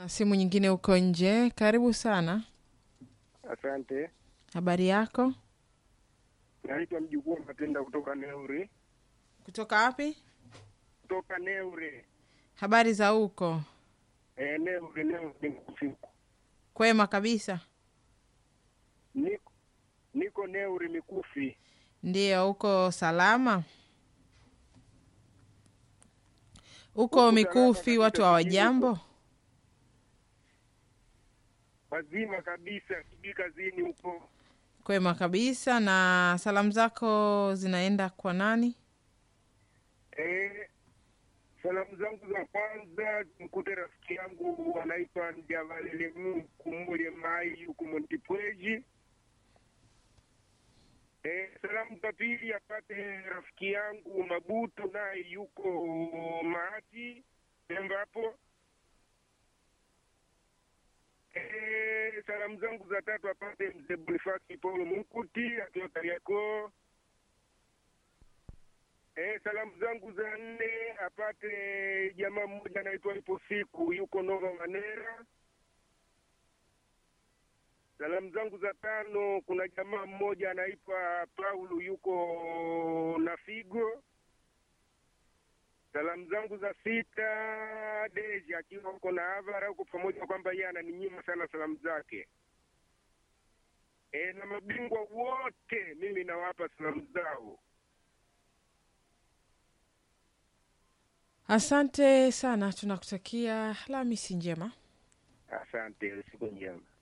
simu nyingine huko nje. Karibu sana, Asante. habari yako? Naitwa mjukuu Matenda kutoka Neuri, Kutoka wapi? kutoka Neuri. Habari za huko? E, Neuri, Neuri usiku. Kwema kabisa. Niko, niko Neuri Mikufi. Ndiyo, uko salama? Uko Huku Mikufi, salama watu kabisa, hawajambo? Wazima kabisa, sijui kazini huko. Kwema kabisa. Na salamu zako zinaenda kwa nani? E, salamu zangu za kwanza zimkute rafiki yangu anaitwa Njavalele Kumule Mai huku Montipweji. E, salamu za pili apate rafiki yangu Mabuto naye yuko Maati Pemba hapo. E, salamu zangu za tatu apate mzee Bonifasi Paulo Munkuti akiwa Kariakoo. E, salamu zangu za nne apate jamaa mmoja anaitwa Ipo Siku yuko Nova Manera. Salamu zangu za tano kuna jamaa mmoja anaitwa Paulo yuko Nafigo. Salamu zangu za sita Deji akiwa huko na Avara huko, pamoja kwamba yeye ananinyima sana salamu zake. E, na mabingwa wote mimi nawapa salamu zao. Asante sana, tunakutakia Alhamisi njema. Asante, siku njema.